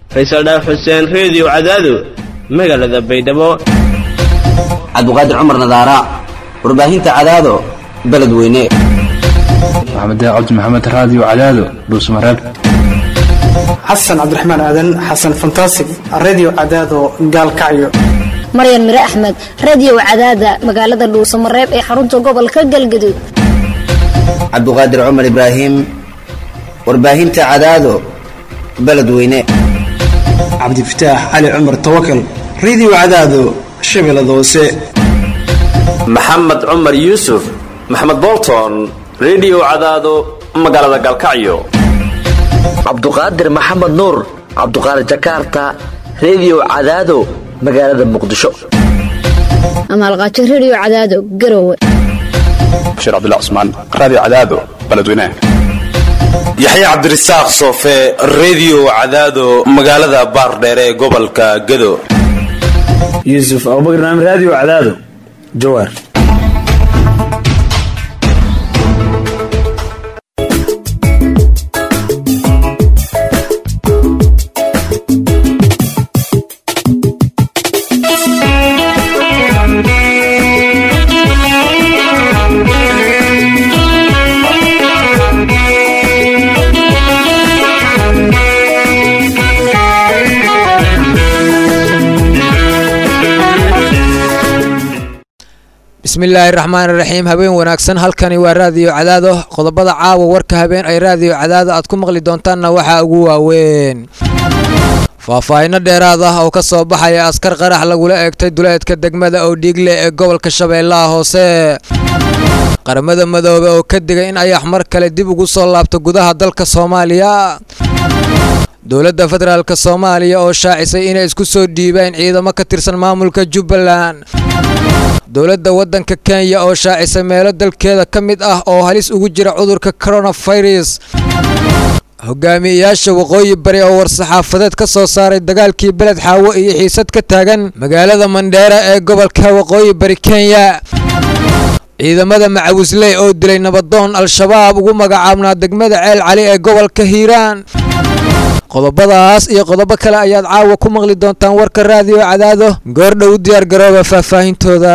faysal dhaaf xuseen reediyo cadaado magaalada baydhabo cabdiqaadir cumar nadaara warbaahinta cadaado beledweyne maxamed cabdi maxamed raadiyo cadaado dhuusmareeb xasan cabdiraxmaan aadan xasan fantasig redio cadaado gaalkacyo maryan mire axmed radio cadaada magaalada dhuusamareeb ee xarunta gobolka galgaduud cabdiqaadir cumar ibraahim warbaahinta cadaado beledweyne cabdifataax cali cumar tawakal redio cadaado shabeellada hoose maxamed cumar yuusuf maxamed bolton redio cadaado magaalada gaalkacyo cabduqaadir maxamed nuur cabduqaadir jakarta redio cadaado magaalada muqdisho amaalqaajo radio cadaado garowe bashiir cabdilla cusmaan raadiyo cadaado beledweynaha yaxya cabdirasaaq soofe redio cadaado magaalada baardheere ee gobolka gado yuusuf abubakar naam raadiyo cadaado jawaar bismillaahi raxmaani raxiim habeen wanaagsan halkani waa raadiyo cadaado qodobada caawa warka habeen ay raadiyo cadaado aad ku maqli doontaanna waxaa ugu waaweyn faahfaahinno dheeraad ah oo ka soo baxaya askar qarax lagula eegtay duleedka degmada oodhiigle ee gobolka shabeellaha hoose qaramada madoobe oo ka digay in ayax mar kale dib ugu soo laabto gudaha dalka soomaaliya dowladda federaalk soomaaliya oo shaacisay inay isku soo dhiibeen ciidamo ka tirsan maamulka jubbaland dowladda waddanka kenya oo shaacisay meelo dalkeeda ka mid ah oo halis ugu jira cudurka coronafirus hogaamiyeyaasha waqooyi bari oo war-saxaafadeed ka soo saaray dagaalkii beled xaawo iyo xiisad ka taagan magaalada mandheera ee gobolka waqooyi bari kenya ciidamada macawisley oo dilay nabadoon al-shabaab ugu magacaabnaa degmada ceel cali ee gobolka hiiraan qodobadaas iyo qodobo kale ayaad caawa ku maqli doontaan warka raadiyo cadaado goordhow u diyaar garooba faahfaahintooda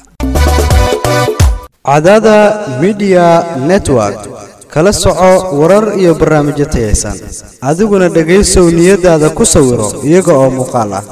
cadaada midiya network kala soco warar iyo barnaamijyo tayaysan adiguna dhegaysow niyadaada ku sawiro iyaga oo muuqaal ah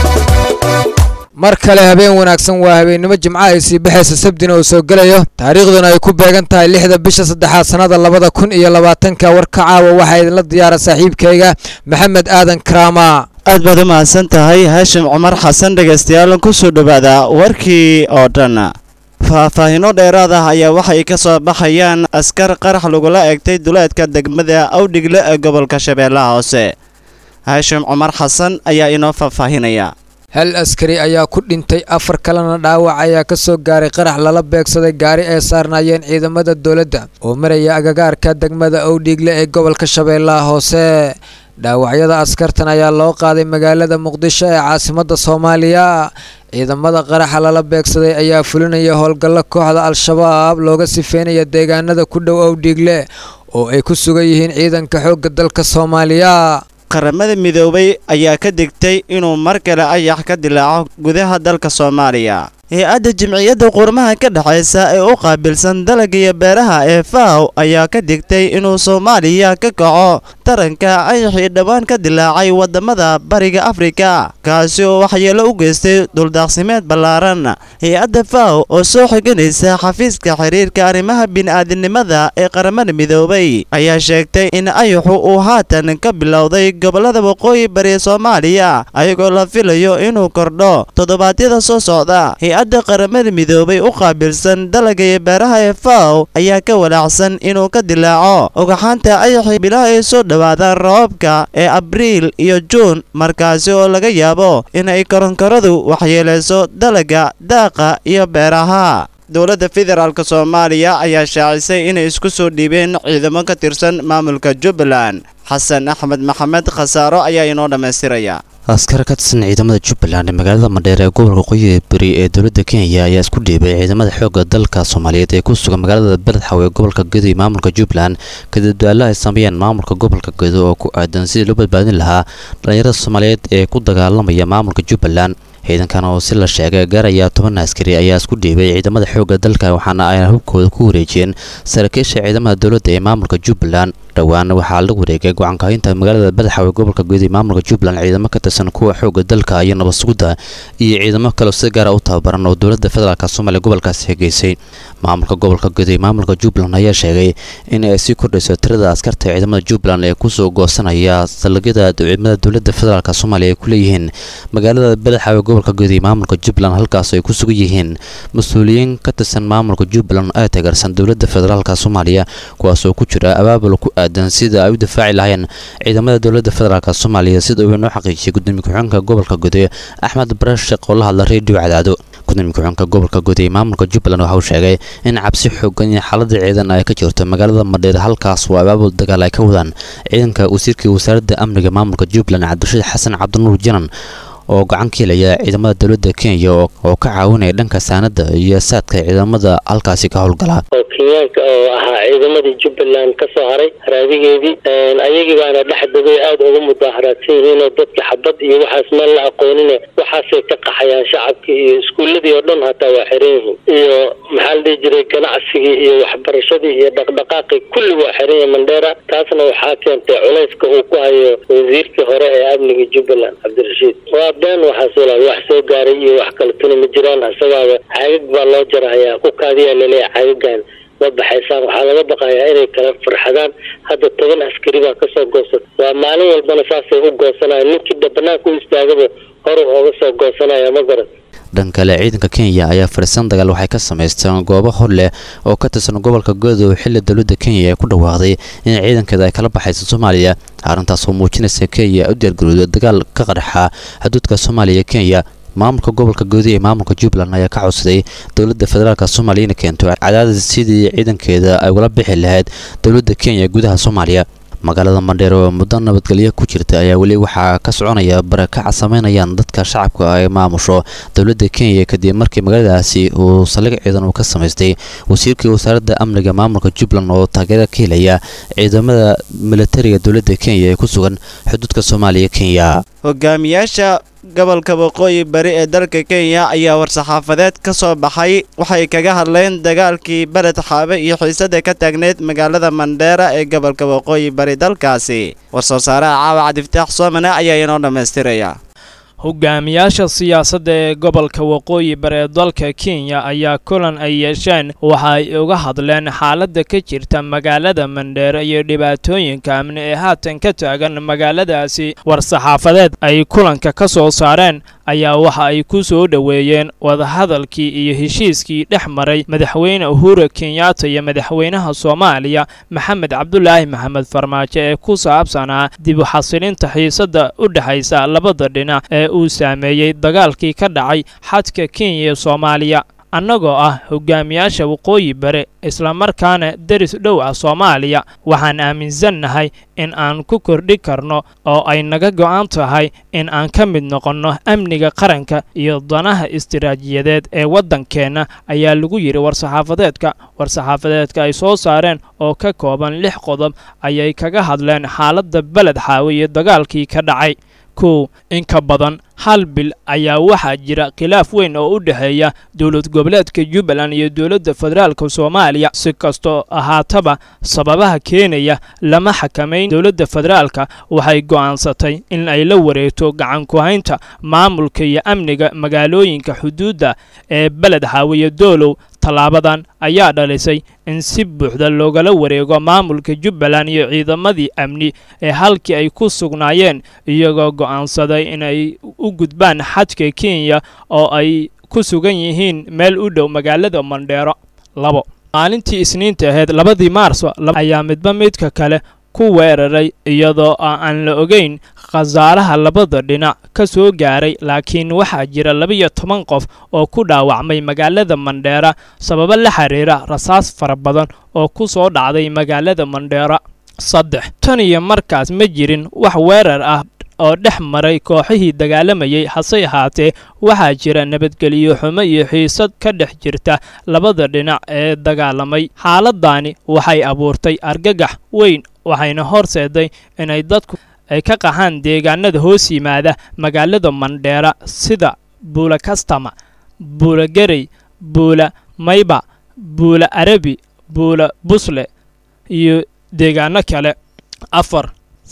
mar kale habeen wanaagsan waa habeennimo jimco ay sii baxaysa sabdina uu soo gelayo taariikhduna ay ku beegan tahay lixda bisha saddexaad sannada labada kun iyo labaatanka warka caawa waxaa idinla diyaara saaxiibkayga maxamed aadan karaama aad baad u mahadsan tahay haashim cumar xasan dhegaystayaal ku soo dhowaada warkii oo dhan faahfaahinno dheeraad ah ayaa waxay ka soo baxayaan askar qarax lagula eegtay duleedka degmada awdhigle ee gobolka shabeellaha hoose haashim cumar xasan ayaa inoo faahfaahinaya hal askari ayaa ku dhintay afar kalena dhaawac ayaa ka soo gaaray qarax lala beegsaday gaari ay saarnaayeen ciidamada dowladda oo maraya agagaarka degmada owdhiigle ee gobolka shabeellaha hoose dhaawacyada askartan ayaa loo qaaday magaalada muqdisho ee caasimadda soomaaliya ciidamada qaraxa lala beegsaday ayaa fulinaya howlgallo kooxda al-shabaab looga sifeynaya deegaanada ku dhow owdhiigle oo ay ku sugan yihiin ciidanka xoogga dalka soomaaliya qaramada midoobay ayaa ka digtay inuu mar kale ayax ka dilaaco gudaha dalka soomaaliya hay-adda jimciyadda qurmaha ka dhexaysa ee u qaabilsan dalagga iyo beeraha ee faw ayaa ka digtay inuu soomaaliya ka kaco taranka ayaxii dhowaan ka dilaacay waddamada bariga afrika kaasi oo waxyeelo u geystay duldaaqsimeed ballaaran hay-adda faw oo soo xiganaysa xafiiska xiriirka arrimaha bini'aadinimada ee qaramada midoobay ayaa sheegtay in ayaxu uu haatan ka bilowday gobollada waqooyi bari soomaaliya ayagoo la filayo inuu kordho toddobaadyada soo socda hay-adda qaramada midoobay u qaabilsan dalagga iyo beeraha ee faw ayaa ka walaacsan inuu ka dilaaco ogaxaanta ayaxii bilaha ay soo dhowaadaan roobabka ee abriil iyo juun markaasi oo laga yaabo inay koronkoradu waxyeelayso dalagga daaqa iyo beeraha dowladda federaalk soomaaliya ayaa shaacisay inay isku soo dhiibeen ciidamo ka tirsan maamulka jubbaland xasan axmed maxamed khasaaro ayaa inoo dhammaystiraya askar ka tirsan ciidamada jubbaland ee magaalada madheer ee gobolka qoyi beri ee dowladda kenya ayaa isku dhiibay ciidamada xoogga dalka soomaaliyeed ee ku sugan magaalada beledxaw ee gobolka gedo iyo maamulka jubbaland kadib dadaalo ay sameeyeen maamulka gobolka gedo oo ku aadan sidii loo badbaadin lahaa dhallinyarada soomaaliyeed ee ku dagaalamaya maamulka jubbaland ciidankan oo si la sheegay gaaraya toban askari ayaa isku dhiibay ciidamada xoogga dalka waxaana ay hubkooda ku wareejiyeen saraakiisha ciidamada dowladda ee maamulka jubbaland dhowaan waxaa la wareegay go'aankahinta magaalada badaxaw ee gobolka guud ee maamulka jubbaland ciidamo ka tirsan kuwa xoogga dalka iyo nabadsugidda iyo ciidamo kale si gaara u tababaran oo dowladda federaalk soomaaliya gobolkaasi hegeysay maamulka gobolka guud ee maamulka jubbaland ayaa sheegay in ay sii kordhayso tirada askarta ciidamada jubbaland ee kusoo goosanaya saldhigyada ciidamada dowladda federaalk soomaaliya ay ku leeyihiin magaalada badaxaw ee gobolka guud ee maamulka jubbaland halkaas ay ku sugan yihiin mas-uuliyiin ka tirsan maamulka jubbaland ee taageersan dowladda federaalk soomaaliya kuwaas oo ku jira abaabul ku aadan sida ay u difaaci lahayn ciidamada dowladda federaalk soomaaliya sida uu inoo xaqiijiyay gudoomiye ku-xigeenka gobolka gude axmed barasheq oo la hadla reediyo cadaado gudoomiye ku-xigeenka gobolka guud ee maamulka jubbaland waxa uu sheegay in cabsi xoogan iyo xaalada ciidan ay ka jirto magaalada madheer halkaas oo abaabul dagaal ay ka wadaan ciidanka wasiirkii wasaaradda amniga maamulka jubbaland cabdirashiid xasan cabdinuur janan oo gacan ka helaya ciidamada dowladda kenya oo ka caawinaya dhanka saanada iyo saadka ciidamada halkaasi ka howlgala oo kenyaanka oo ahaa ciidamadii jubbaland ka soo haray raadigeedii ayagii baana dhex degay aada uga mudaaharaadsan yihiinoo dadka xabad iyo waxaas meel la aqoonine waxaasay ka qaxayaan shacabkii iyo iskuuladii oo dhan hataa waa xiran yihiin iyo maxaa la dhihi jiray ganacsigii iyo waxbarashadii iyo dhaqdhaqaaqii kulli waa xiran yahay mandheera taasna waxaa keentay culayska uu ku hayo wasiirkii hore ee amniga jubbaland cabdirashiid been waxaas walaal wax soo gaaray iyo wax kale tuni ma jiraan isagaaba caagag baa loo jarahayaa ku kaadiyaa laleeyahay caagagan ma baxaysaan waxaa laga baqayaa inay kala farxadaan hadda toban askari baa kasoo goosata waa maalin walbana saasay u goosanaya ninkii banaanka u istaagaba horu ooga soo goosanaya ma garan dhan kale ciidanka kenya ayaa fariisan dagaal waxay ka samaysteen goobo hor leh oo ka tirsan gobolka godow xilli dowladda kenya ay ku dhawaaqday in ciidankeeda ay kala baxayso soomaaliya arrintaas oo muujinaysa kenya u diyaargarowda dagaal ka qarxa xuduudka soomaaliya kenya maamulka gobolka goodi ee maamulka jubbaland ayaa ka codsaday dowladda federaalk soomaaliya inay keento cadaadis sidii ciidankeeda ay ula bixi lahayd dowladda kenya gudaha soomaaliya magaalada mandheer oo muddo nabadgelyo ku jirta ayaa weli waxaa ka soconaya barakaca sameynayaan dadka shacabka ay maamusho dowladda kenya kadib markii magaaladaasi uu saldhig ciidan uu ka samaystay wasiirkii wasaaradda amniga maamulka jubbaland oo taageero ka helaya ciidamada militariga dowladda kenya ee ku sugan xuduudka soomaaliya kenya hogaamiyaasha gobolka waqooyi bari ee dalka kenya ayaa war-saxaafadeed ka soo baxay waxay kaga hadleen dagaalkii beled xaabe iyo xiisada ka taagneyd magaalada mandheera ee gobolka waqooyi bari dalkaasi war-soo saaraha caawa cabdifataax soomane ayaa inoo dhammaystiraya hogaamiyaasha siyaasadda ee gobolka waqooyi bari ee dalka kenya ayaa kulan ay yeesheen waxa ay uga hadleen xaaladda ka jirta magaalada mandheere iyo dhibaatooyinka amni ee haatan ka taagan magaaladaasi war-saxaafadeed ay kulanka ka soo saareen ayaa waxa ay ku soo dhoweeyeen wadahadalkii iyo heshiiskii dhex maray madaxweyne uhuru kenyatta iyo madaxweynaha soomaaliya maxamed cabdulaahi maxamed farmaajo ee ku saabsanaa dib u xasilinta xiisadda u dhexaysa labada dhinac ee uu saameeyey dagaalkii ka dhacay xadka kenya iyo soomaaliya annagoo ah hogaamiyaasha waqooyi bare islamarkaana deris dhow ah soomaaliya waxaan aaminsannahay in aan ku kordhi karno oo ay naga go'an tahay in aan ka mid noqonno amniga qaranka iyo danaha istiraatijiyadeed ee waddankeenna ayaa lagu yidhi war-saxaafadeedka war-saxaafadeedka ay soo saareen oo ka kooban lix qodob ayay kaga hadleen xaaladda beled xaawe iyo dagaalkii ka dhacay kow in ka badan hal bil ayaa waxaa jira khilaaf weyn oo u dhexeeya dowlad goboleedka jubbaland iyo dowladda federaalka soomaaliya si kastoo ahaataba sababaha keenaya lama xakamayn dowladda federaalka waxay go'aansatay in ay la wareegto gacan ku-haynta maamulka iyo amniga magaalooyinka xuduudda ee beled xaawiye doolow tallaabadan ayaa dhalisay in si buuxda loogala wareego maamulka jubbaland iyo ciidamadii amni ee halkii ay ku sugnaayeen iyagoo go'aansaday inay u gudbaan xadka kenya oo ay ku sugan yihiin meel u dhow magaalada mandheero labo maalintii isniinta ahayd labadii maarso ayaa midba midka kale ku weeraray iyadoo aan la ogeyn khasaaraha labada dhinac ka soo gaaray laakiin waxaa jira labiyo toban qof oo ku dhaawacmay magaalada mandheera sababo la xiriira rasaas fara badan oo ku soo dhacday magaalada mandheera saddex tan iyo markaas ma jirin wax weerar ah oo dhex maray kooxihii dagaalamayay hase ahaatee waxaa jira nabadgelyo xumo iyo xiisad ka dhex jirta labada dhinac ee dagaalamay xaaladdaani waxay abuurtay argagax weyn waxayna horseeday inay dadku ay ka qaxaan deegaanada hoos yimaada magaalada mandheera sida buula kastama buula gerey buula mayba buula arabi buula busle iyo deegaano kale afar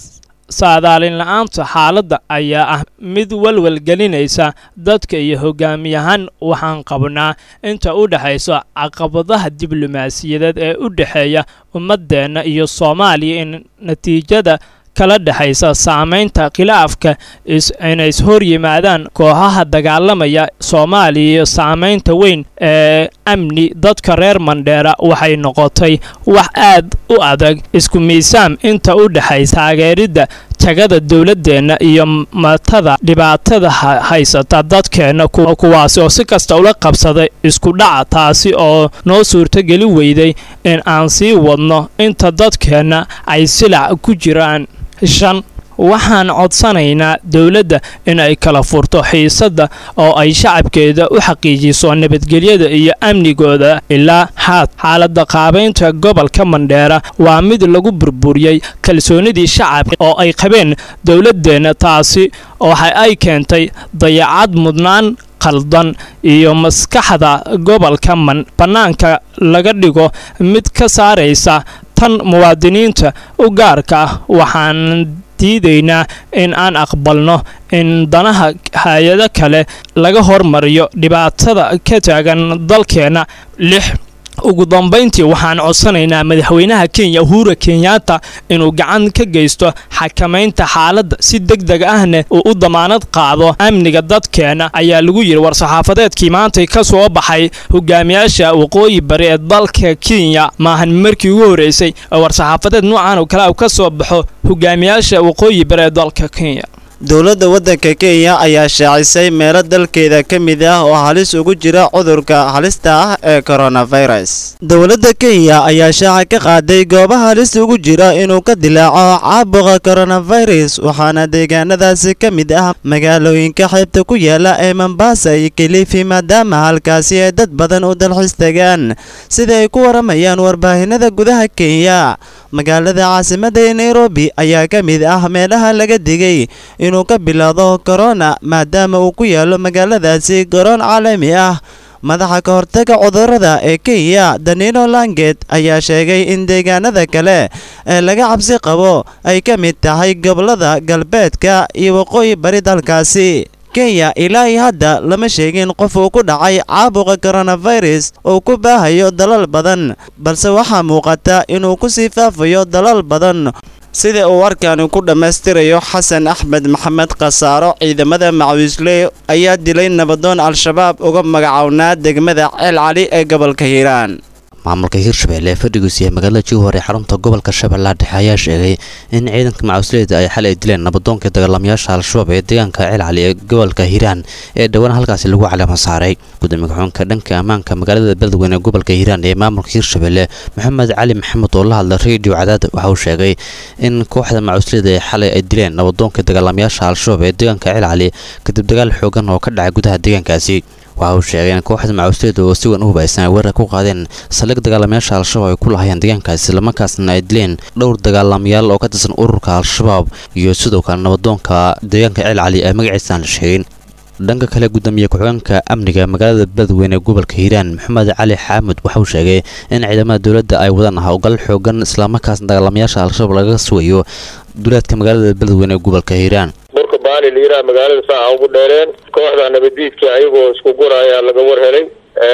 saadaalin la-aanta xaaladda ayaa ah mid walwal gelinaysa dadka iyo hogaamiyahaan waxaan qabnaa inta u dhexaysa caqabadaha diblomaasiyadeed ee u dhexeeya ummaddeenna iyo soomaaliya in natiijada kala dhexaysa saamaynta khilaafka inay ishor yimaadaan kooxaha dagaalamaya soomaaliya iyo saamaynta weyn ee amni dadka reer mandheera waxay noqotay wax aad u adag isku miisaam inta u dhexaysa taageeridda tagada dowladdeenna iyo matada dhibaatada haysata dadkeenna kuwaasi oo si kasta ula qabsaday isku dhaca taasi oo noo suurtogeli weyday in aan sii wadno inta dadkeenna ay silac ku jiraan shan waxaan codsanaynaa dowladda in ay kala furto xiisadda oo ay shacabkeeda u xaqiijiso nabadgelyada iyo amnigooda ilaa haad xaaladda qaabaynta gobolka mandheera waa mid lagu burburiyey kalsoonidii shacabka oo ay qabeen dowladdeenna taasi waxa ay keentay dayacad mudnaan qaldan iyo maskaxda gobolka man bannaanka laga dhigo mid ka saaraysa tan muwaadiniinta u gaarka ah waxaan diidaynaa in aan aqbalno in danaha hay-ado kale laga hormariyo dhibaatada ka taagan dalkeenna lix ugu dambayntii waxaan codsanaynaa madaxweynaha kenya uhura kenyatta inuu gacan ka geysto xakamaynta xaaladda si deg deg ahna uu u damaanad qaado amniga dadkeena ayaa lagu yidhi war-saxaafadeedkii maantay ka soo baxay hogaamiyaasha waqooyi bari ee dalka kenya maahan markii ugu horreysay oo war-saxaafadeed noocan oo kale u ka soo baxo hogaamiyaasha waqooyi bari ee dalka kenya dowladda waddanka kenya ayaa shaacisay meelo dalkeeda ka mid ah oo halis ugu jira cudurka halista ah ee coronavirus dowladda kenya ayaa shaaca ka qaaday goobaha halista ugu jira inuu ka dilaaco caabuqa coronavirus waxaana deegaanadaasi ka mid ah magaalooyinka xeebta ku yaala ee mombasa iyo kilifi maadaama halkaasi ay dad badan u dalxiis tagaan sida ay ku waramayaan warbaahinada gudaha kenya magaalada caasimadda ee nairobi ayaa ka mid ah meelaha laga digay inuu ka bilowdo korona maadaama uu ku yaalo magaaladaasi garoon caalami ah madaxa ka hortaga cudurrada ee kenya danilo langet ayaa sheegay in deegaanada kale ee laga cabsi qabo ay ka mid tahay gobollada galbeedka iyo waqooyi bari dalkaasi kenya ilaa iyo hadda lama sheegin qof uu ku dhacay caabuqa coronavirus oo ku baahayo dalal badan balse waxaa muuqata inuu ku sii faafayo dalal badan sida uu warkani ku dhammaystirayo xasan axmed maxamed khasaaro ciidamada macawiisley ayaa dilay nabadoon al-shabaab uga magacownaa degmada ceel cali ee gobolka hiiraan maamulka hirshabelle ee fadhigiisu yahay magaalada jowhar ee xarunta gobolka shabeellaha dhexe ayaa sheegay in ciidanka macawisleyda ay xalay dileen nabadoonkii dagaalamayaasha al-shabaab ee deegaanka ceelcali ee gobolka hiiraan ee dhowaan halkaasi lagu caleema saaray gudoomiye ku-xigeenka dhanka ammaanka magaalada beledweyne ee gobolka hiiraan ee maamulka hirshabelle maxamed cali maxamed oo la hadla radio cadaad waxa uu sheegay in kooxda macawisleyda ee xalay ay dileen nabadoonkii dagaalamayaasha al-shabaab ee deegaanka ceelcali kadib dagaal xoogan oo ka dhacay gudaha deegaankaasi waxa uu sheegay in kooxda macawisleyda oo si weyn u hubaysan ay weerar ku qaadeen saldhig dagaalamayaasha al-shabaab ay ku lahayeen deegaankaasi islamarkaasna ay dileen dhowr dagaalamayaal oo ka tirsan ururka al-shabaab iyo sidoo kale nabadoonka deegaanka ceel cali ee magaciisa aan la sheegin dhanka kale gudoomiye ku-xigeenka amniga magaalada beledweyne ee gobolka hiiraan maxamed cali xaamud waxa uu sheegay in ciidamada dowladda ay wadaan howlgal xoogan islamarkaasna dagaalamayaasha al-shabaab laga sugayo duleedka magaalada beledweyne ee gobolka hiiraan burka baali la yidhaha magaalada saa ugu dheereen kooxda nabadiidka ayagoo isku guraya laga war helay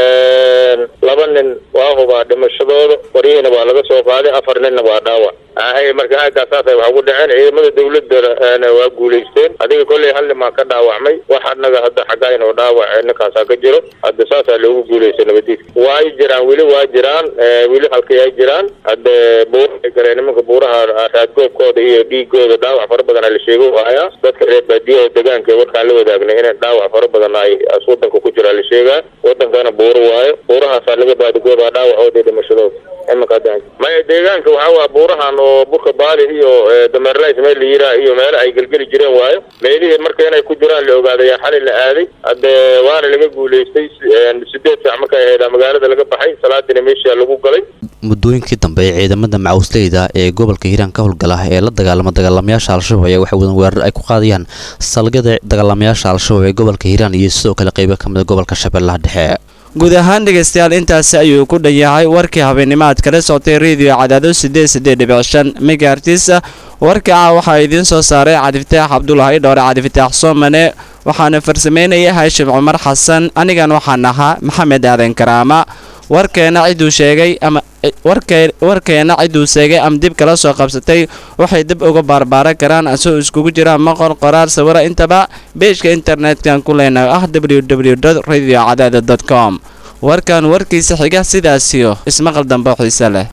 laba nin waa hubaa dhimashadooda waryihiina waa laga soo qaaday afar ninna waa dhaawac ahay marka aagaasaasay wax ugu dhaceen ciidamada dawladana waa guulaysteen adiga kolley hal nimaa ka dhaawacmay wax anaga hadda xaggayn oo dhaawac ninkaasaa ka jiro hadda saasaa loogu guulaystay nabadiidka waa ay jiraan weli waa jiraan weli halkay ay jiraan hadde buuraay galeen nimanka buuraha raadgoobkooda iyo dhiigooda dhaawac fara badan la sheego hayaa dadka reer baadiyaha deegaanka warkaan la wadaagnay in dhaawac fara badan ay wadanka ku jira la sheegaa wadankana buuro waayo buurahaasaa laga baadigooba dhaawacooda dhimashadooda imanka maya deegaanka waxaa waa buurahan oo oo burka baali iyo dameerlays meel la yiraa iyo meelo ay gelgeli jireen waayo meelihii marka inay ku jiraan la ogaaday yaa xalay la aaday hadde waana laga guulaystay sideed saac markay ahayd magaalada laga baxay salaadiina meesha lagu galay muddooyinkii dambe ee ciidamada macawisleyda ee gobolka hiiraan ka howlgala ee la dagaalama dagaalamayaasha al-shabaab ayaa waxay wadan weerar ay ku qaadayaan salgada dagaalamayaasha al-shabaab ee gobolka hiiraan iyo sidoo kale qaybo ka mid a gobolka shabeellaha dhexe guud ahaan dhegaystayaal intaasi ayuu ku dhan yahay warkii habeennimo aad kala socotay rediyo cadaado sideed sideed dhibic shan megaartisa warka ah waxaa idiin soo saaray cabdifataax cabdulahi dhowre cabdifataax soomane waxaana farsameynaya haashim cumar xasan anigan waxaan ahaa maxamed aadan karaama warkeena ciduu sheegay ama warkeena ciduu sheegay ama dib kala soo qabsatay waxay dib uga baarbaaran karaan asagoo iskugu jira maqor qoraal sawiro intaba beejka internetkan ku leenahay ah www radio cadaada com warkan warkiisa xiga sidaasiyo ismaqal dambe xiise leh